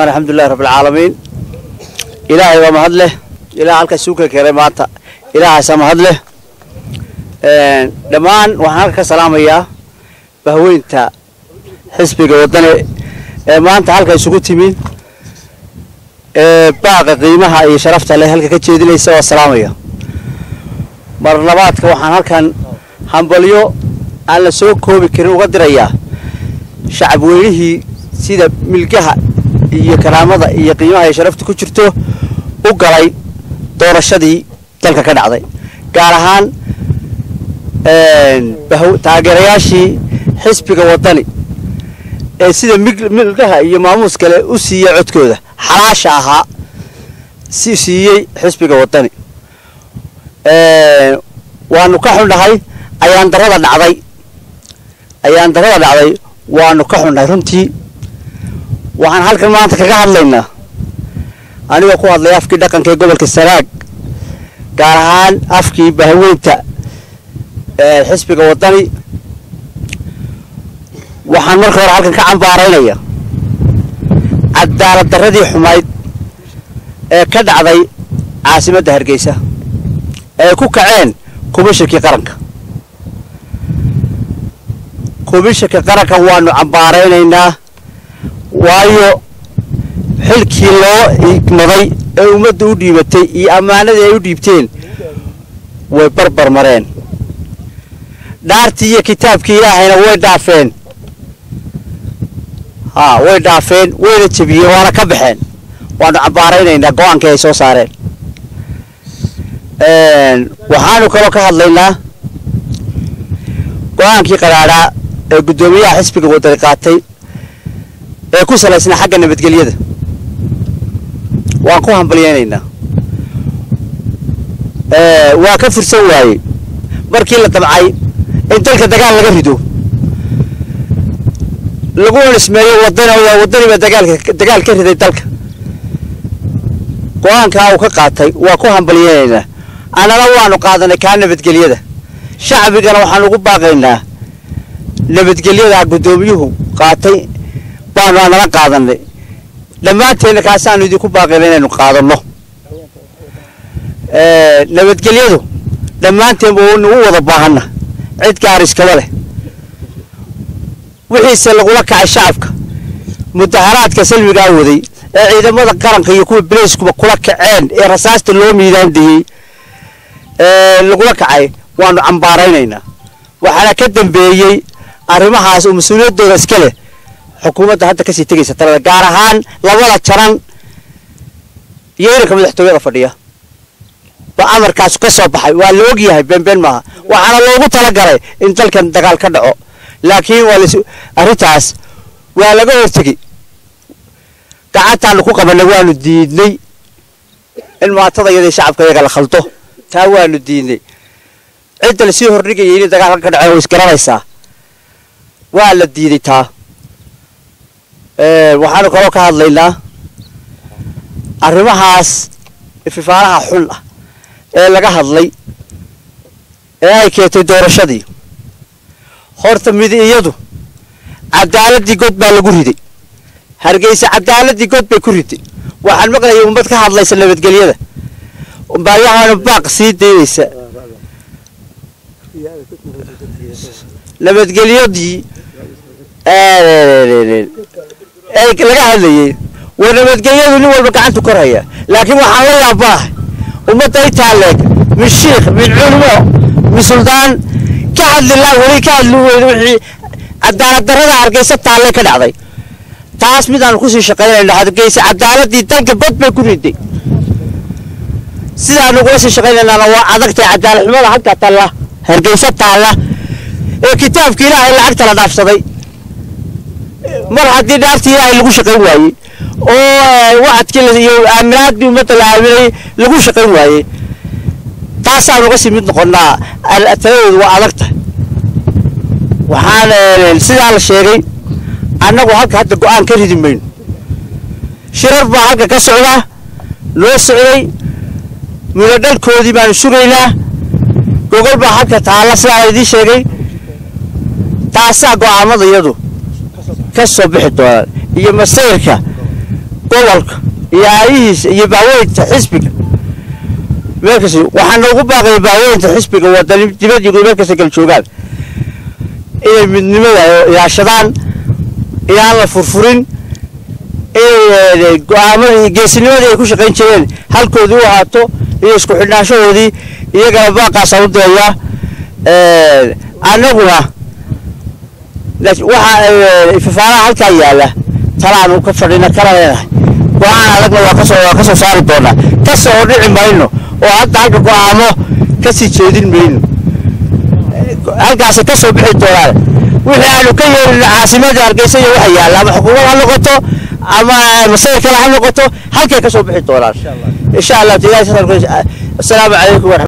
alxamdulilahi rabbilcaalamiin ilaahay waa mahad leh ilaah halkaas uu ka keenay maanta ilaahaasaa mahad leh dhammaan waxaan halka ka salaamayaa bahweynta xisbiga waddane ee maanta halka isugu timi ee baaqa qiimaha iyo sharafta leh halka ka jeedinaysa waa salaamaya mar labaadka waxaan halkan hambalyo aan la soo koobi karin uga dirayaa shacab weynihii sida milgaha iyo karaamada iyo qiimaha iyo sharafta ku jirto u galay doorashadii dalka ka dhacday gaar ahaan taageerayaashii xisbiga waddani ee sida milgaha iyo maamuus kale u siiyey codkooda xalaasha ahaa si siiyey xisbiga waddani waanu ka xunnahay ayaan darada dhacday ayaan darada dhacday waanu ka xunnahay runtii waxaan halkan maanta kaga hadlaynaa anigoo ku hadlay afkii dhaqanka ee gobolka sanaag gaar ahaan afkii bahweynta xisbiga waddani waxaan marka hore halkan ka cambaaraynaya cadaalad darradii xumayd ee ka dhacday caasimadda hargeysa ee ku kaceen komishankii qaranka komishanka qaranka waanu cambaaraynaynaa waayo xilkii loo igmaday ee ummadda u dhiibatay iyo ammaanadii ay u dhiibteen way barbar mareen dhaartii iyo kitaabkii ilaahayna way dhaafeen haa way dhaafeen wayna jebiyeen waana ka baxeen waanu cambaaraynaynaa go-aankii ay soo saareen waxaanu kaloo ka hadlaynaa go-aankii qaraadhaa ee guddoomiyaha xisbiga waddani qaatay ee ku salaysnaa xagga nabadgelyada waan ku hambalyeynaynaa waa ka fursan waayey markii la damcay in dalka dagaal laga rido lagu nismeeyo wadana waddaniba dagaalka dagaal ka riday dalka go-aankaa uu ka qaatay waa ku hambalyeynaynaa annana waanu qaadanay kaa nabadgelyada shacbigana waxaan ugu baaqaynaa nabadgelyadaa guddoomiyuhu qaatay baanu anala qaadanay dhammaanteenna kaasaanu idinku baaqayna inaynu qaadanno nabadgelyadu dhammaanteenba nagu wada baahanna cid gaar iskaba leh wixiise lagula kacay shacabka mudaharaadka salmigaa waday ee ciidamada qaranka iyo kuwa bileyskuba kula kaceen ee rasaasta loo miidaandiyey lagula kacay waanu cambaaraynaynaa waxaana ka dambeeyey arrimahaas oo mas-uuliyaddooda iska leh xukuumadda hadda kasii tegaysa talada gaar ahaan labada jaran iyo iranka madaxtooyada fadhiya ba amarkaas ka soo baxay waa la ogyahay beenbeen maaha waxaana loogu talagalay in dalkan dagaal ka dhaco laakiin waa las arrintaas waa laga hortegey gacantaanu ku qabanay waanu diidnay in maatada iyadii shacabka iyaga la khaldo taa waanu diidnay cidda lasii hordhigayay inay dagaalka ka dhaceen way isgaranaysaa waa la diiday taa waxaanu kaloo ka hadlaynaa arrimahaas ififaanaha xun ah ee laga hadlay ee ay keentay doorashadii horta midi iyadu cadaaladii god baa lagu riday hargeysa cadaaladii god bay ku riday waxaan maqlayay ummad ka hadlaysa nabadgelyada baayahana baaq sii daynaysa nabadgelyadii laga hadlayay waa nabadgelyadu nin walba gacantu korhaya laakiin waxaan la yaabaahay ummadda intaa leeg min shiikh min culimo min suldaan ka hadli laa weli ka hadli weyne wixii cadaalad darrada hargeysa taalle ka dhacday taas midaanu kusii shaqaynayna hargeysa cadaaladii dalka bad bay ku riday sidaanu ugula sii shaqaynaynaana waa adagtay cadaalad xumada halka taalla hargeysa taalla ee kitaabka ilaahay lacagta la dhaafsaday mar haddii dhaartii ilaahay lagu shaqayn waayey oo wacadkii iyo aaminaadii ummadda la aaminay lagu shaqayn waayey taasaan uga sii mid noqonnaa taladoodu waa adag tahay waxaan sidaa la sheegay annagu halka hadda go-aan ka ridi mayno shirar baa halka ka socda loo socday midhodhalkoodii baanu sugaynaa gogol baa halka taalla sidaa la idiin sheegay taasaa go-aamada iyadu ka soo bixi doonaan iyo masayrka gobolka iyo aayihiisa iyo baaweynta xisbiga meelkas waxaana ugu baaqaya baaweynta xisbiga wadani dibad iyo meel kasta kala joogaan inay midnimada ilaashadaan inaan la furfurin inay go-aamadii geesinimadii ay ku shaqayn jireen halkoodii u ahaato iyo isku xidhnaanshahoodii iyagana baaqaasaan u dirayaa annaguna waxa fafaaraha halkaa yaalla talaanu ka fadhina kala leenahay go-aan adagna waa kasoo waa kasoo saari doonaa kasoo dhici mayno oo hadda halka go-aamo kasii jeedin mayno halkaasi kasoo bixi doonaan wixii aanu ka yeelin caasimada hargeysa iyo waxa yaalla ama xukuumad ha noqoto ama masayir kale ha noqoto halkay kasoo bixi doonaan insha allah asalaamu calaykum